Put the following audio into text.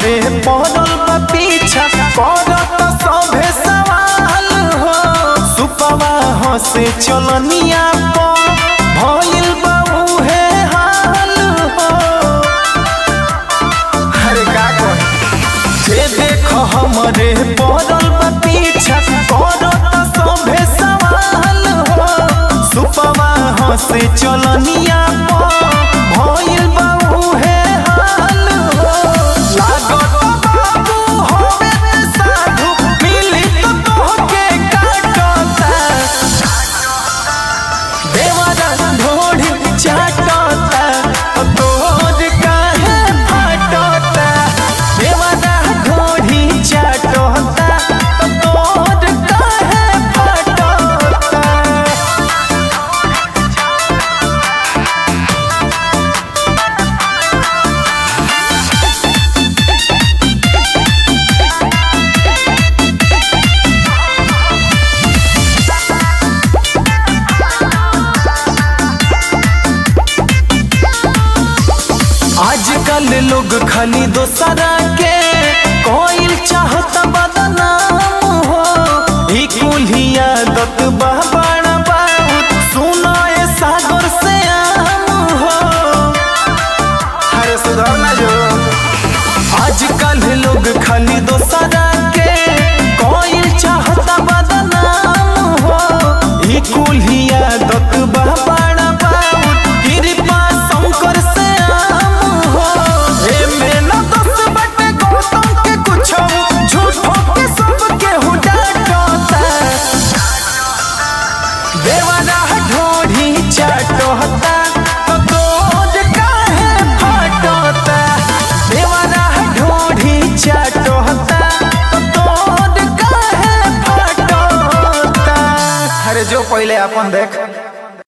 हमरे पड़ल बा पीछा करत सभे सवाल हो सुपवा हसे चलनिया पर भइल बा उहे हाल हो अरे का कही जे देख हमरे पड़ल बा पीछा करत सभे सवाल हो सुपवा हसे चलनिया पर भइल बा उहे हाल हो लागत बाबू होवे ते साधु मिली तो तोहके काटता देवारा ढोढ़ी चाटता तोर काहे फाटता देवारा ढोढ़ी चाटता तोर काहे फाटता आजकल लोग खाली दोसरा के कोइल चाहत बदनाम हो ई कुल्ही आदत बा बड़ा बहुत सुनो ए सागर से आम हो अरे सुधार ना जो आजकल लोग खाली दोसरा के कोइल चाहत बदनाम हो ई कुल्ही आदत बा बड़ा बहुत कृपा शंकर से आम हो एमे न दस बटे गौतम के कुछो झूठो के सब केहू डांटता देवाना ढोढ़ी चाटता तो तोर काहे फाटता देवाना ढोढ़ी चाटता तो तोर काहे फाटता अरे जो पहले अपन देख